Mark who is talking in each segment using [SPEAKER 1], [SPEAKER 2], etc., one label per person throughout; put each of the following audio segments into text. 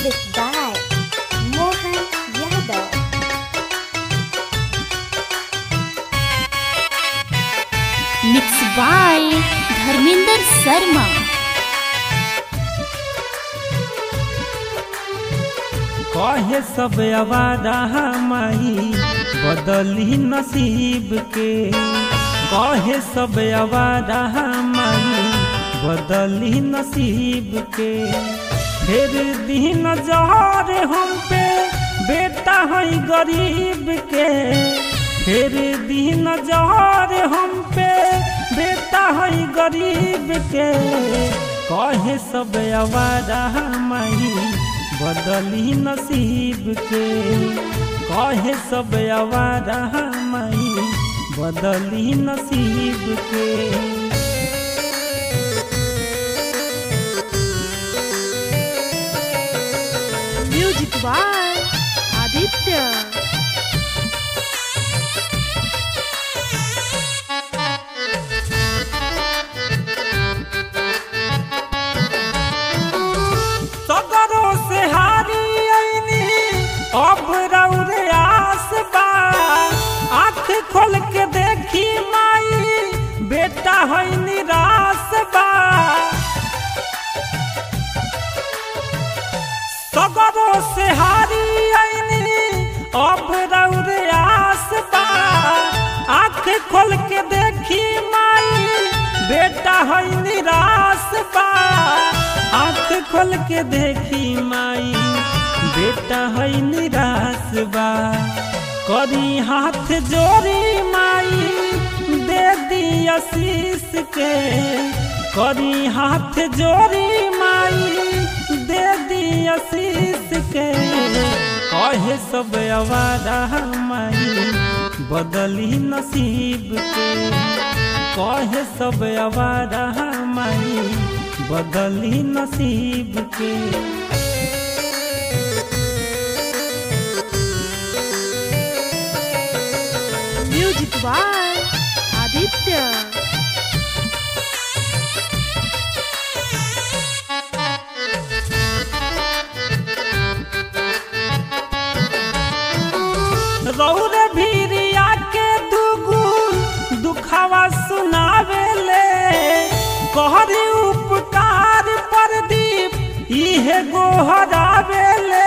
[SPEAKER 1] Music by Mohan Yadav.
[SPEAKER 2] Mix by Dharmendra Sharma
[SPEAKER 3] कहे सब आवारा माई बदली नसीब के कहे सब आवारा माई बदली नसीब के फिर दिन जहर हम पे बेटा है गरीब के फिर दिन जहर हम पे बेटा है गरीब के कहे सब आवारा माई बदली नसीब के कहे सब आवारा माई बदली नसीब के
[SPEAKER 4] म्यूजिक बाय आदित्य
[SPEAKER 3] सगरो से हारी आईनी अब रौरे आस बा आँख खोल के देखी माई बेटा है निराश बा सगरो से हारी आईनी अब रौरे आस बा आँख खोल के देखी माई बेटा है निराश बा आँख खोल के देखी माई बेटा है निराश बा करी हाथ जोड़ी माई दे दी आशीष के करी हाथ जोड़ी माई दे दी आशीष के कहे सब आवारा माई बदली नसीब के कहे सब आवारा माई बदली नसीब के
[SPEAKER 4] म्यूजिक बाय आदित्य
[SPEAKER 3] रौर भीरिया के दुगु दुखावा सुनावेले कहरी उपकार प्रदीप इहे गोहरावेले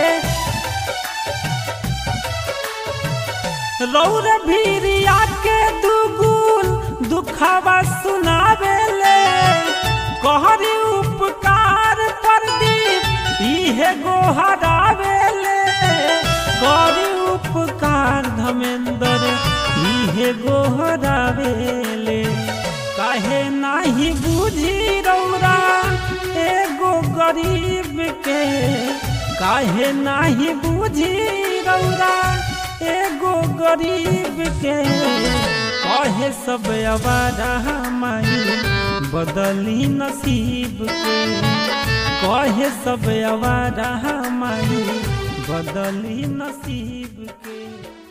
[SPEAKER 3] रौर भीरिया के दुगुल दुखावा सुनावेले कहरी उपकार प्रदीप इहे गोहरावेले करी उपकार धमेंद्र इहे गोहरावेले काहे नाही बुझी रौरा एगो गरीब के काहे नाही बुझी रौरा एगो गरीब के कहे सब आवारा माई बदली नसीब के कहे सब आवारा माई बदली नसीब के